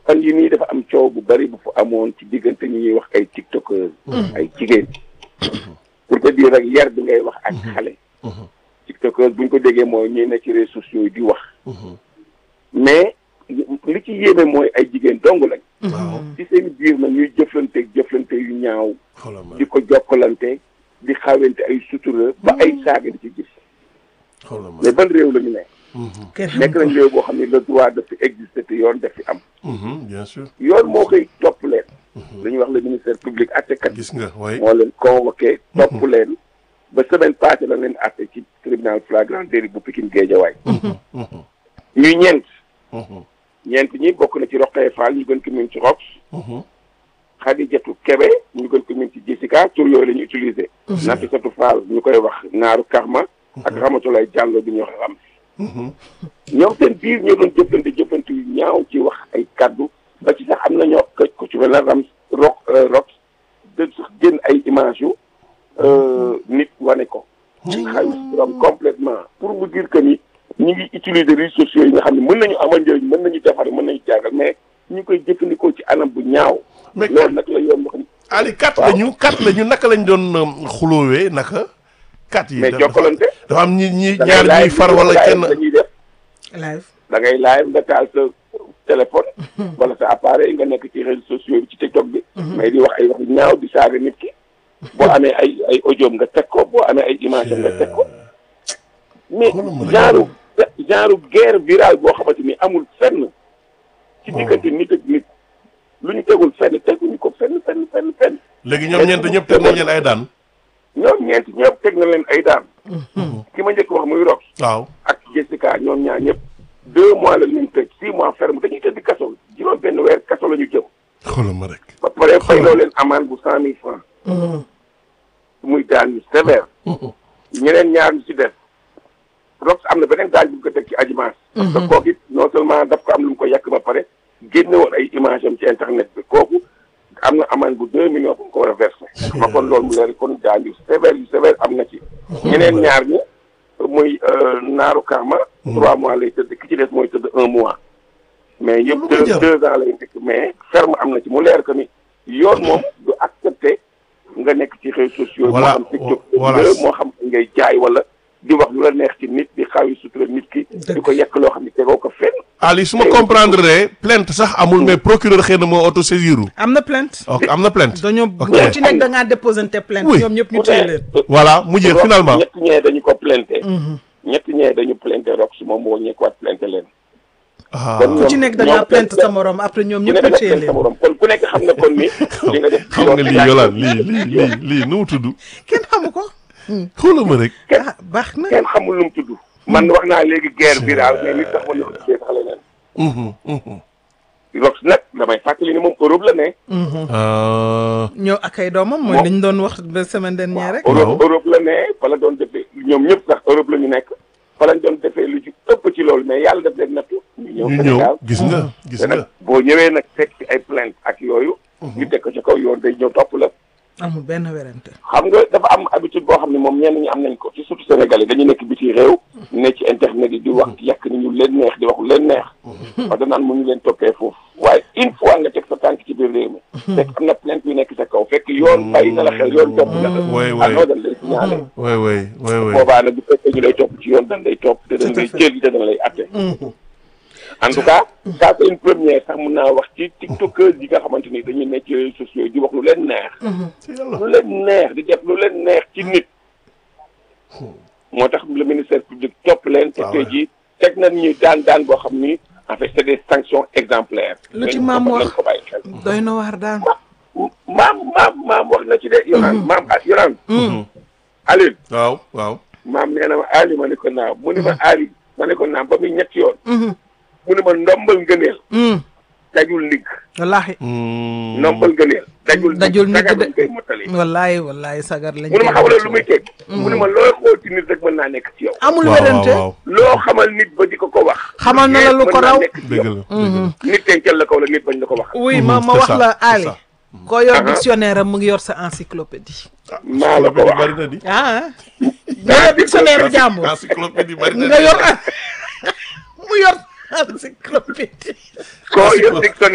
fan yi nii dafa am coow bu bari bu fu amoon ci diggante ñi ñuy wax ay tiktokers ay jigéen pour te dire rek yar bi ngay wax ak xale tiktokers buñ ko déggee mooy ñuy ne ci réseaux sociaux yi di wax mais li ci yéeme mooy ay jigéen dong lañ waaw ci seen biir na ñuy jëflante jëflante yu ñaaw xoolal ma di ko jokkalante di xawente ay sutura ba ay saaga di ci gis xoolal ma mais ban réew la ñu ne kenn xam nekk nañ réew boo xam ne le droit daf fi exister te yoon daf fi am Mhm, bien sûr yoon moo koy topp leen dañuy wax le ministère public attekat gis nga way moo leen convoqué topp leen ba semaine passée la leen atte ci tribunal flagrant délit bu Pikine Guédiawaye ñuy ñeent ñeent ñi bokk na ci Roqee Fall ñu gën ko min ci Rox Xadijatu Kebe ñu gën ko min ci Jessica tur yooyu la ñu utilisé Nafisatu Fall ñu koy wax Naaru Karma ak Ramatulaay Jàllo bi ñu wax Ram ñoom seen biir ñoo doon jëflante jëflante yu ñaaw ci wax ay kaddu ba ci sax am na ñoo ko ku ci mel ne Ram Rox Rox de sax génn ay image yu nit wane ko xay ram complètement pour vous dire que ni ñi ngi utiliser réseaux sociaux yi nga xam ne mën nañu amal njëriñ mën nañu defar mën nañu jàngal mais ñu ngi koy jëfandikoo ci anam bu ñaaw mais loolu nag la yoon wax Ali kat waaw. lañu kat lañu naka lañ doon um, xuloowee naka kat yi mais dafa- jokkalante dafa am ñi ñi da ngay ñaar ñuy live far wala live kenn dañuy def live da ngay live nga taal sa téléphone wala sa appareil nga nekk ci réseaux sociaux bi ci TikTok bi mais di wax ay wax yu ñaaw di saaga nit ki boo amee ay ay audio nga teg ko boo amee ay image am nga teg ko mais Xoolal ma rek. genre genre guerre virale boo xamante ni amul fenn ci diggante nit ak nit lu ñu tegul fenn teguñu ko fenn fenn fenn fenn léegi ñoom ñeent ñëpp teg nañ leen ay daan ñoom ñeent ñëpp teg na leen ay daan ki ma njëkk wax muy Rox waaw ak Jessica ñoom ñaar ñëpp deux mois la leen tëj six mois ferme dañuy tëdd kaso juróom benn weer kaso la ñu jëm xoolal ma rek ba pare fay loo leen amende bu cent mille francs muy daan yu sévère ñeneen ñaar ñu si def Rox am na beneen daan bu ñu ko teg ci ajimaas parce que kooku it non seulement daf ko am lu mu ko yàq ba pare génne woon ay image am ci internet bi kooku am na amende bu deux millions bu mu ko war a versé ma kon loolu mu leer kon daan yu sévère yu sévère am na ci ñeneen ñaar ñi muy naaru karma trois mois lay tëdd ki ci des mooy tëdd un mois mais Lu yëpp ko deux jar. deux ans lay nekk mais ferme am na ci mu leer que ni yoon moom du accepté nga nekk ci réseaux sociaux Voilà, moo xam TikTok voilà. la moo xam ngay jaay wala di wax lu la neex ci nit di xaw yi sutura nit ki di ko yekk loo xam ne tegoo ko fenn Ali su ma comprendre plainte sax amul mais procureur xëy na moo auto saisiru am na plainte ok am na plainte dañoo Ok. ku ci nekk da ngaa déposante plainte Oui. ñoom ñëpp ñu téye leen voilà mu jeex finalement ñett ñee dañu ko plainté ñett ñee dañu plainté Rox moom moo ñekkuwaat plainté leen ah kon ku ci nekk da ngaa ñoom plainte sa morom après ñoom ku ñëpp nekk ñu téye nag sa leen morom kon ku nekk xam na kon ni li nga def xam nga lii yolaan lii lii lii lii nu mu tudd kenn xamu ko xoolal ma rek ah baax na kenn xamul lu mu tudd man wax naa léegi guerre virale mais nit sax mën na ko tuddee sax leneen Mhm, mhm. Rox nag damay fàttali ni moom Europe la ne Ah, ñëw ak ay doomam mooy Moom- li ñu doon wax ba semaine dernière rek Europe Europe la ne fa la doon defee ñoom ñëpp sax Europe la ñu nekk fa lañ doon defee lu ci ëpp ci loolu mais yàlla def leen nattu ñu ñëw ñu Sénégal ñëw gis nga gis te nag nga boo ñëwee nag fekk ci ay plainte ak yooyu ñu teg ko ci kaw yoon day ñëw topp la amul benn werante xam nga dafa am habitude boo xam ne moom ñenn ñi am nañ ko ci surtout Sénégal yi dañu nekk biti réew ne ci internet yi di wax yàq ni ñu leen neex di wax lu leen neex wax danaan mu ñu leen toppee foofu waaye une fois nga teg sa tànk ci biir réew mi fekk am na plainte yu nekk sa kaw fekk yoon bàyyi na la xel yoon topp na la Ouais, ouais. ah non dañ lay signalé way way way way boobaa nag bu fekkee ñu lay topp ci yoon dañ lay topp te dañ Tout à lay fait. jël te dañ lay atte en tout cas ça c'est une première sax mun naa wax ci tiktokers yi nga xamante ni dañuy nekk ci réseaux sociaux yi di wax lu leen neex ci yàlla lu leen neex di def lu leen neex ci nit moo tax le ministère public topp leen te Ah tey ouais. jii teg nañ ñu daan daan boo xam ni en fait c'est des sanctions exemplaires Lu ci Nañ ko- maam nañ wax. ko bàyyi xel doy na waar daan maam maam maam wax na ci de yoraan maam ah yoraan Alioune waaw waaw maam nee na ma Ali ma ne ko naaw mu ne ma Ali ma ne ko naam ba muy ñetti yoon mu ne ma ndombal ngëneel dajul ndigg wallaahi Mm. ndombal ngëneel dajul dajul ndigg sagar de. lañ koy mottali wallaahi wallaahi sagar lañ mu ne ma koy xamal lu muy teg mu ne ma looy xool ci nit rek mën naa nekk ci yow amul waaw waaw werante waaw loo xamal nit ba di ko ko wax Xamal na la lu mën ko naa raw. nekk ci dëgg yow. la dëgg la nit tencal la ko wala nit bañ la ko wax oui ma ma c'est wax ça, la c'est Ali ça. koo yor Aha. dictionnaire am mu ngi yor sa encyclopédie maa la ko wax bari na di ah nga yor dictionnaire jàmbur encyclopédie bari na nga di. yor mu yor encyclopédie koo yor dictionnaire